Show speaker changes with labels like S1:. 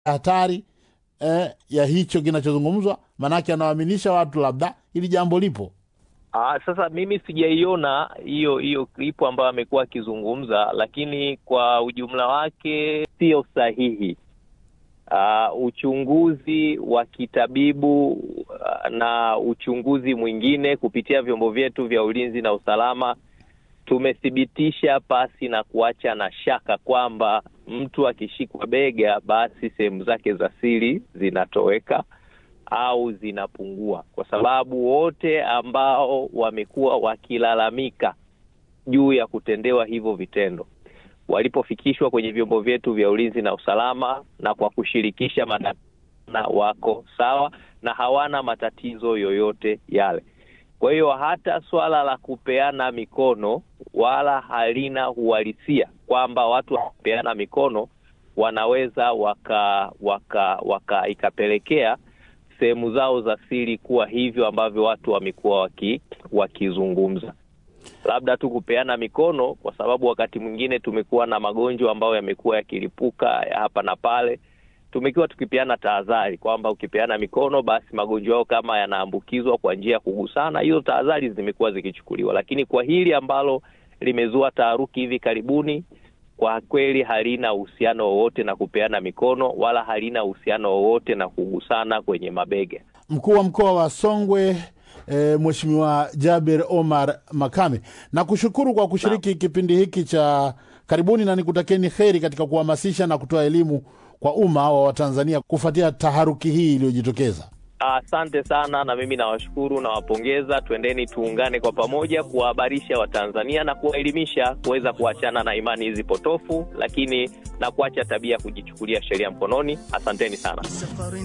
S1: hatari eh, ya hicho kinachozungumzwa? Maanake anawaaminisha watu labda hili jambo lipo.
S2: Aa, sasa mimi sijaiona hiyo hiyo klipu ambayo amekuwa akizungumza, lakini kwa ujumla wake sio sahihi. Uh, uchunguzi wa kitabibu uh, na uchunguzi mwingine kupitia vyombo vyetu vya ulinzi na usalama tumethibitisha pasi na kuacha na shaka kwamba mtu akishikwa bega, basi sehemu zake za siri zinatoweka au zinapungua, kwa sababu wote ambao wamekuwa wakilalamika juu ya kutendewa hivyo vitendo walipofikishwa kwenye vyombo vyetu vya ulinzi na usalama na kwa kushirikisha madaktari wako sawa na hawana matatizo yoyote yale. Kwa hiyo hata swala la kupeana mikono wala halina uhalisia kwamba watu wakipeana mikono wanaweza waka waka waka ikapelekea sehemu zao za siri kuwa hivyo ambavyo watu wamekuwa waki, wakizungumza labda tu kupeana mikono, kwa sababu wakati mwingine tumekuwa na magonjwa ambayo yamekuwa yakilipuka ya hapa na pale. Tumekuwa tukipeana tahadhari kwamba ukipeana mikono, basi magonjwa yao kama yanaambukizwa kwa njia ya kugusana, hizo tahadhari zimekuwa zikichukuliwa. Lakini kwa hili ambalo limezua taharuki hivi karibuni, kwa kweli halina uhusiano wowote na kupeana mikono wala halina uhusiano wowote na kugusana kwenye mabega.
S1: Mkuu wa mkoa wa Songwe E, Mheshimiwa Jaber Omar Makame, na kushukuru kwa kushiriki na kipindi hiki cha karibuni, na nikutakieni heri katika kuhamasisha na kutoa elimu kwa umma wa Watanzania kufuatia taharuki hii iliyojitokeza.
S2: Asante sana, na mimi nawashukuru, nawapongeza. Twendeni tuungane kwa pamoja kuwahabarisha Watanzania na kuwaelimisha kuweza kuachana na imani hizi potofu, lakini na kuacha tabia ya kujichukulia sheria mkononi. Asanteni sana.